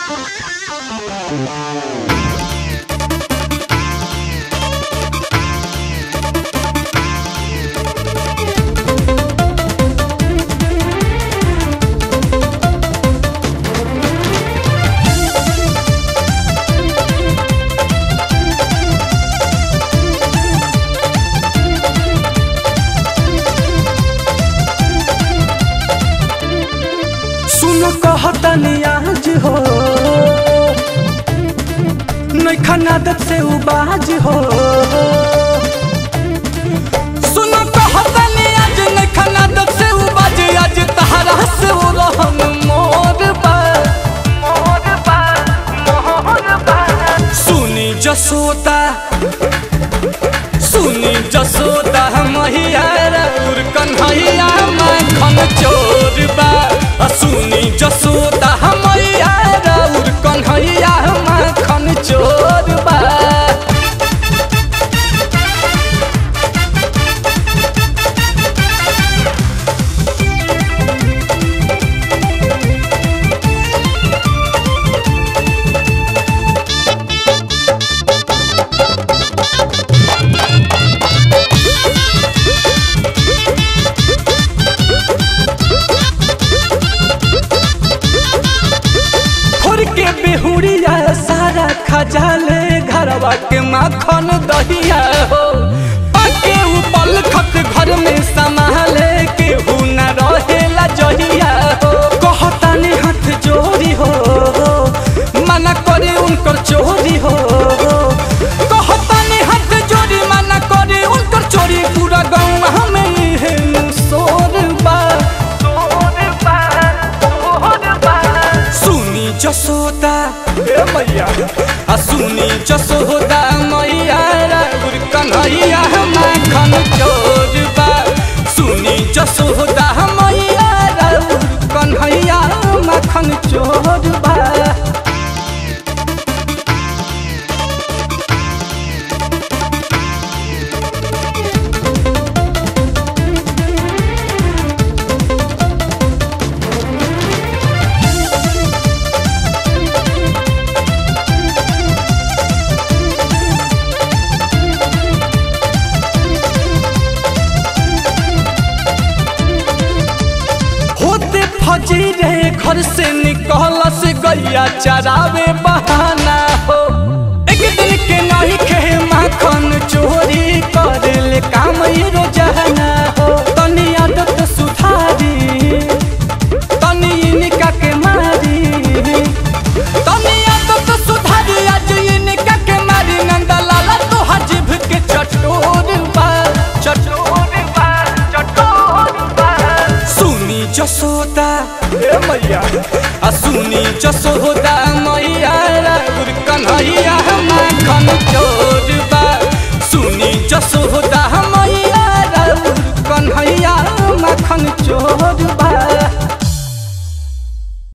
सुन कहतनी आज हो नैखन आदत से उबाज हो सुन कहतनी आज नैखन आदत से उबाज आज तहरा से वो रहन मोर बा मोर बा मोर बा सुनी जसोता सुनी जसोदा मैया रउर कन्हैया माखन चोर बा आ सुनी जसोदा मैया रउर कन्हैया माखन चोर बा फोड़ के बेहुड़िया सारा खजाले घरवा के माखन दहिया हो पाके उपल खत घर में संभाले के न रहेला जहिया हो कहतानी हाथ जोड़ी हो मना करे उनकर चोरी हो कहतानी हाथ जोड़ी मना करे उनकर चोरी पूरा गाँव हमें इहे सोर बा सोर बा सोर बा सुनी जसोदा ए मैया आ सुनी जसोदा मैया राउर कन्हैया माखन चोर बा सुनी जसोदा मैया राउर कन्हैया माखन चोर बा होते फजी रे घर से निकल से गैया चरावे बहाना हो एक दिन के नहीं खे माखन चोरी कर ले काम ये रोजाना हो तनी आदत सुधारी तनी इनका के मारी तनी आदत सुधारी आज इनका के मारी नंदा लाला तो हजीब के चटोर बा चटोर बा चटोर बा सुनी जसोदा ए मैया आ सुनी जसोदा मैया राउर कन्हैया माखन चोर बा सुनी जसोदा